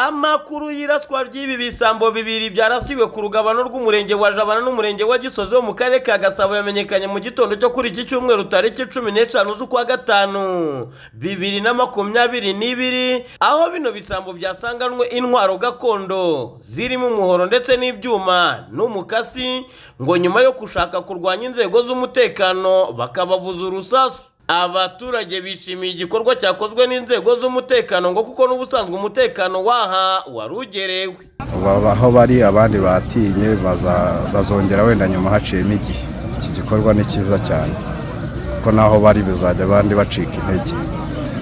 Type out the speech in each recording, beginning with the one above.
amakuru y'iraswa ry'ibi bisambo bibiri byarasiwe ku rugabano rw'umurenge wa jabana n'umurenge wa gisozi wo mu karere ka gasabo yamenyekanye mu gitondo cyo kuri iki cyumweru tariki cumi n'eshanu z'ukwa gatanu bibiri na makumyabiri n'ibiri aho bino bisambo byasanganwe intwaro gakondo zirimo umuhoro ndetse n'ibyuma n'umukasi ngo nyuma yo gushaka kurwanya inzego z'umutekano bakabavuza urusasu abaturage bishimiye igikorwa cyakozwe n'inzego z'umutekano ngo kuko n'ubusanzwe umutekano waha wari ugerewe aho bari abandi batinye bazongera wenda nyuma haciyemo igihe iki gikorwa ni cyiza cyane kuko n'aho bari bizajya abandi bacika intege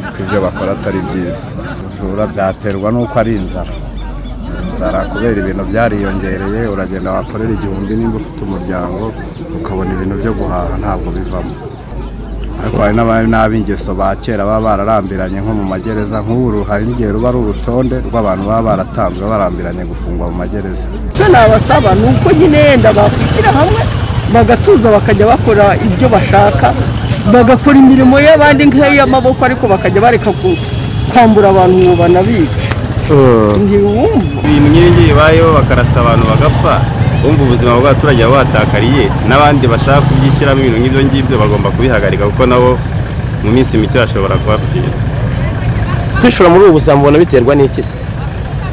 kuko ibyo bakora atari byiza ubujura byaterwa n'uko ari inzara inzara kubera ibintu byariyongereye uragenda wakorera igihumbi nimba ufite umuryango ukabona ibintu byo guhaha ntabwo bivamo ariko hari n'ab'ingeso ba kera baba bararambiranye nko mu magereza nk'ubu hari n'igihe ruba ari urutonde rw'abantu baba baratanzwe barambiranye gufungwa mu magereza icyo nabasaba ni uko nyine yenda bakwishyira hamwe bagatuza bakajya bakora ibyo bashaka bagakora imirimo y'abandi nk'iy'amaboko ariko bakajya bareka kwambura abantu ngo banabice ngiye wumva ibintu nk'ibi bibayeho bakarasa abantu bagapfa bumva ubuzima bw'abaturage baba batakariye n'abandi bashaka kubyishyiramo ibintu nk'ibyo ngibyo bagomba kubihagarika kuko nabo mu minsi mike bashobora kuhapfira kwishora muri ubu buzima mbona biterwa n'iki se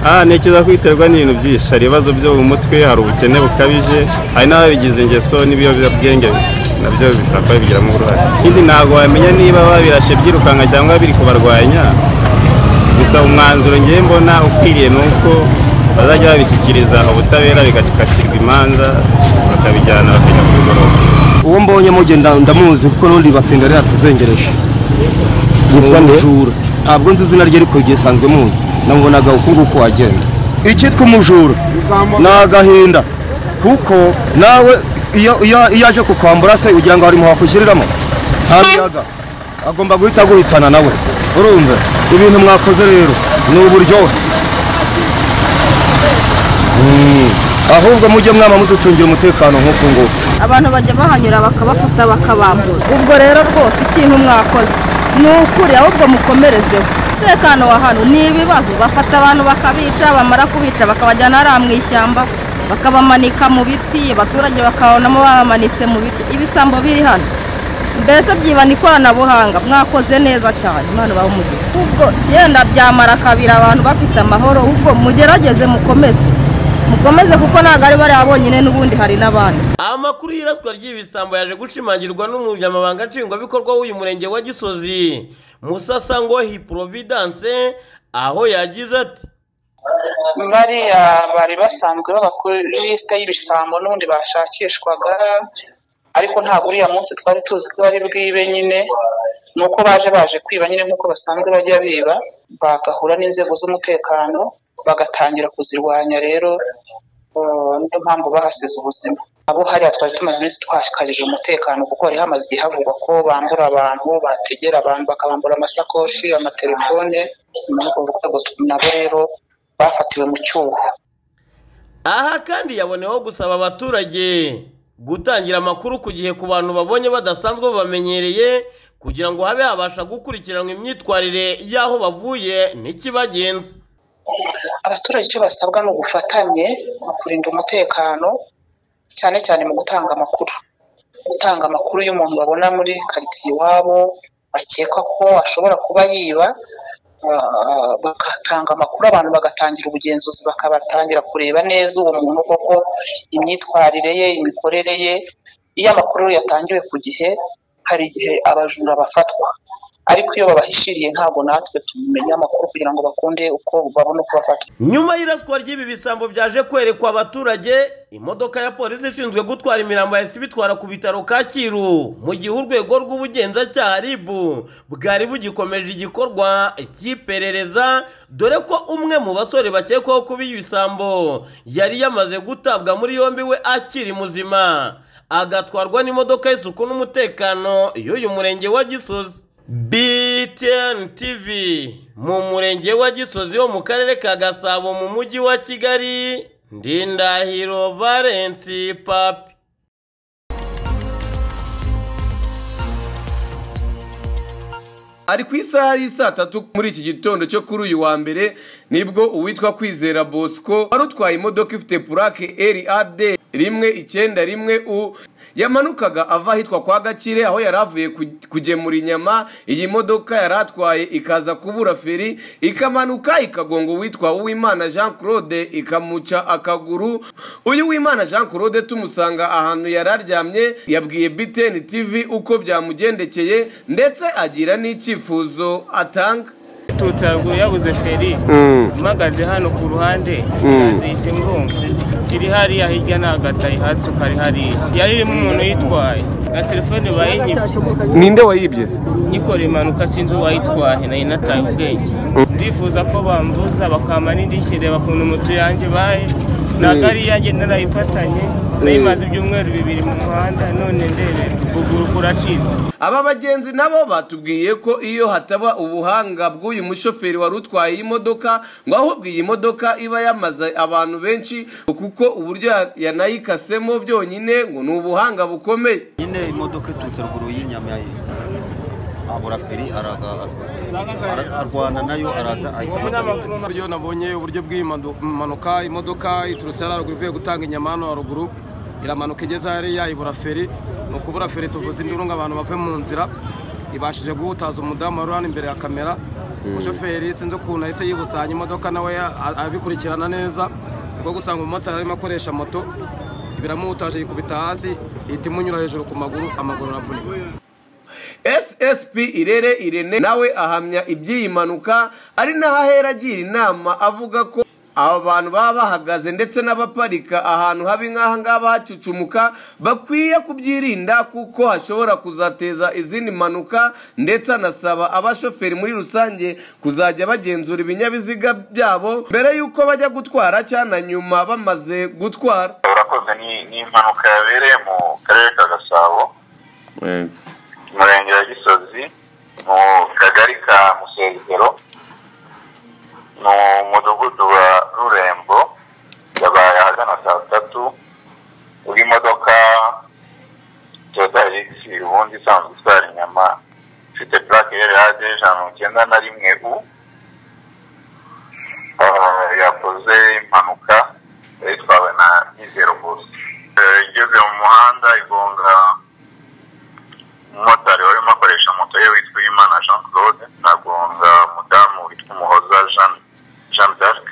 aha ntekereza ko biterwa n'ibintu byinshi hari ibibazo byo mu mutwe hari ubukene bukabije hari n'ababigize ingeso n'ibiyobyabwenge nabyo bishobora kuba bibigiramo uruhare ikindi ntabwo wamenya niba babirashe byirukanka cyangwa biri kubarwanya gusa umwanzuro ngewe mbona ukwiriye ni uko bazajya babishyikiriza ubutabera bigakatirwa imanza bakabijyana bakajya ku mugoroba uwo mbonye mugenda ndamuzi kuko n'undi batsinda rero tuzengereje Yitwa nde? umujura ntabwo nzi izina rye ariko igihe sanzwe muzi namubonaga uko nguko wagenda icyitwa umujura ni agahinda kuko nawe iyo iyo- iyo aje kukwambura se ugira ngo harimo hakushyiriramo nta miyaga agomba guhita aguhitana nawe urumva ibintu mwakoze rero ni uburyohe Mm. ahubwo mujye mwama muducungira umutekano nk'uku nguku abantu bajya bahanyura bakabafata bakabambura ubwo rero rwose ikintu mwakoze ni ukuri ahubwo mukomerezeho umutekano wa hano ni ibibazo bafata abantu bakabica bamara kubica bakabajyana hariya mu ishyamba bakabamanika mu biti abaturage bakabonamo babamanitse mu biti ibisambo biri hano mbese byibana ikoranabuhanga mwakoze neza cyane imana umugisha ubwo yenda byamara kabiri abantu bafite amahoro ubwo mugerageze mukomeze mukomeze kuko ntabwo ari bariya bonyine n'ubundi hari n'abandi amakuru y'iraswa ry'ibisambo yaje gushimangirwa n'umunyamabanga nshingwabikorwa w'uyu murenge wa gisozi musasa ngo hiprovidence aho yagize ati bariya bari basanzwe baba kuri lisite y'ibisambo n'ubundi bashakishwaga ariko ntabwo uriya munsi twari tuzi ko bari bwibe nyine ni uko baje baje kwiba nyine nk'uko basanzwe bajya biba bagahura n'inzego z'umutekano bagatangira kuzirwanya rero eh, niyo mpamvu bahasize ubuzima abo hariya twari tumaze iminsi twakajije umutekano kuko hari hamaze igihe havugwa ko bambura abantu bategera abantu bakabambura amasakoshi amatelefone muri urwo rwego nabo rero bafatiwe mu cyuho aha kandi yaboneyeho gusaba abaturage gutangira amakuru ku gihe ku bantu babonye badasanzwe babamenyereye kugira ngo habe habasha gukurikiranwa imyitwarire y'aho bavuye n'ikibagenza abaturage icyo basabwa ni ubufatanye mu kurinda umutekano cyane cyane mu gutanga amakuru gutanga amakuru y'umuntu babona muri karitsiye iwabo bakeka ko ashobora kuba yiba ah, bagatanga amakuru abantu bagatangira ubugenzuzi bakabatangira kureba neza uwo muntu koko imyitwarire ye imikorere ye iyo amakuru yatangiwe ku gihe hari igihe abajura bafatwa ariko iyo babahishiriye ntabwo natwe tumenya amakuru kugira ngo bakunde uko babona uko bafatwa nyuma y'iraswa ry'ibi bisambo byaje kwerekwa abaturage imodoka ya polisi ishinzwe gutwara imirambo yahise ibitwara ku bitaro kacyiru mu gihe urwego rw'ubugenzacyaha rib bwari bugikomeje igikorwa cy'iperereza dore ko umwe mu basore bakekwaho kuba ibisambo yari yamaze gutabwa muri yombi we akiri muzima agatwarwa n'imodoka y'isuku n'umutekano y'uyu murenge wa gisozi BTN TV mu murenge wa Gisozi wo mu karere ka Gasabo mu mujyi wa Kigali Ndindahiro Valence Papi ari ku isaha y'isaa tatu muri iki gitondo cyo kuri uyu wa mbere nibwo uwitwa kwizera bosco wari utwaye imodoka ifite purake rad rimwe icyenda rimwe u yamanukaga ava ahitwa kwa gakire aho yari avuye ku- kugemura inyama iyi modoka yari atwaye ikaza kubura feri ikamanuka ikagonga uwitwa uwimana jean claude ikamuca akaguru uyu wimana jean claude tumusanga ahantu yari aryamye yabwiye btn tv uko byamugendekeye ndetse agira n'icyifuzo atanga tutse haruguru yabuze feri mpagaze hano ku ruhande Mm. yazihita ingunga iri hariya hirya ni agatayi hatsuka ari hariya yari irimo umuntu uyitwaye na telefone bayinyibye ninde wayibye se nyikora impanuka sinzi uwayitwaye nayo nataye ubwenge Mm. ndifuza ko bambuza bakama n'indishyi reba ukuntu moto yanjye baye ntabwo ari iyanjye narayifatanye nayimaze ibyumweru bibiri mu muhanda none ndebera ukuguru kuracitse aba bagenzi nabo batubwiye ko iyo hataba ubuhanga bw'uyu mushoferi wari utwaye iyi modoka ngo ahubwo iyi modoka iba yamaze abantu benshi kuko uburyo ya- yanayikasemo byonyine ngo ni ubuhanga bukomeye nyine imodoka iturutse ruguru y'inyama ye abura feri araga- ara- arwana nayo araza ahita amutaka. uburyo nabonye uburyo bw'iyi madu- mpanuka imodoka iturutse hariya haruguru ivuye gutanga inyama hano haruguru iramanuka igeze hariya ibura feri ni ukubura feri tuvuze induru ngo abantu bave mu nzira ibashije guhutaza umudamu wari hano imbere ya kamera Mm. umushoferi sinzi ukuntu yahise yibusanya imodoka nawe ya- a- abikurikirana neza kuko gusanga umumotari arimo akoresha moto biramuhutaje yikubita hasi ihita imunyura hejuru ku maguru amaguru aravunika ssp irere irene nawe ahamya iby'iyi mpanuka ari naho ahera agira inama avuga ko aba bantu baba bahagaze ndetse n'abaparika ahantu habi nk'aha ngaha hacucumuka bakwiye kubyirinda kuko hashobora kuzateza izindi mpanuka ndetse anasaba abashoferi muri rusange kuzajya bagenzura ibinyabiziga byabo mbere y'uko bajya gutwara cyangwa na nyuma bamaze gutwara urakoze ni ni impanuka yabereye mu karere ka gasabo umurenge wa gisozi mu kagari ka musezero mu mudugudu wa rurembo yabaye ahagana saa tatu ubwo imodoka toyota rigisi ubundi isanzwe itwara inyama ifite purake rad ijana na mirongo icyenda na rimwe u ah, yakoze impanuka yari itwawe na nyizero gusa igeze mu muhanda igonga umumotari wari urimo akoresha moto ye witwa Imana Jean Claude nagonga umudamu witwa Umuhoza Jean Jean d'Arc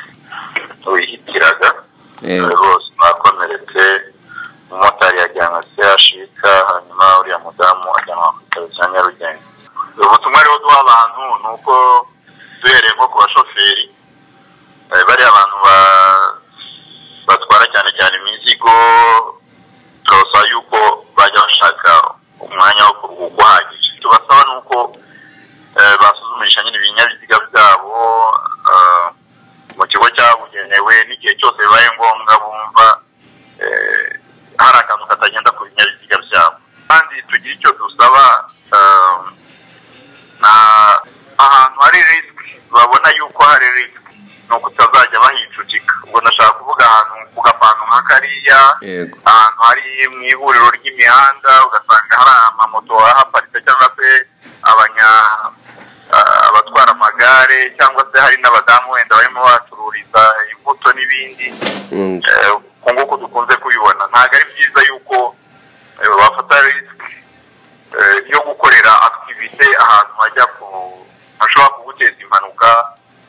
wihitiraga rwose bakomeretse umumotari yajyanwe CHUK hanyuma uriya mudamu ajyanwa ku bitaro bya Nyarugenge ubutumwa rero duha abantu ni uko duhereye nko ku bashoferi eh, bariya abantu ba- batwara cyane cyane imizigo turabasaba yuko bajya bashaka umwanya wo kuruhuka uhagije tubasaba ni uko eh, basuzumisha nyine ibinyabiziga byabo eh, mu kigo cyabugenewe n'igihe cyose bibaye ngombwa bumva eh, hari akantu katagenda ku binyabiziga byabo kandi tugira icyo dusaba eh, na ahantu hari risiki babona yuko hari risiki ni uko utazajya bahicucika ubwo ndashaka kuvuga ahantu ku gapantu nka kariya yego ahantu hari mu ihuriro ry'imihanda ugasanga hari amamoto ahaparitse cyangwa se abanya ah, abatwara amagare cyangwa se hari n'abadamu wenda barimo bacururiza imbuto n'ibindi Eh, uku nguku dukunze kubibona ntabwo ari byiza yuko eh, bafata risiki yo gukorera aktivite ahantu hajya ku hashobora kuguteza impanuka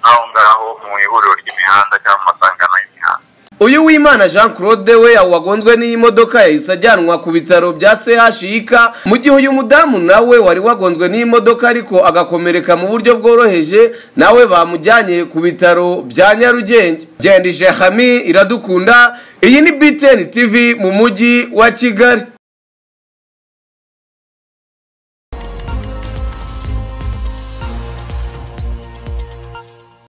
nk'aho ngaho mu ihuriro ry'imihanda cyangwa mu masangano y'imihanda uyu wimana jean claude we wagonzwe n'iyi modoka yahise ajyanwa ku bitaro bya chik mu gihe uyu mudamu nawe wari wagonzwe n'iyi modoka ariko agakomereka mu buryo bworoheje nawe bamujyanye ku bitaro bya nyarugenge gendije hami iradukunda iyi ni btn tv mu mujyi wa kigali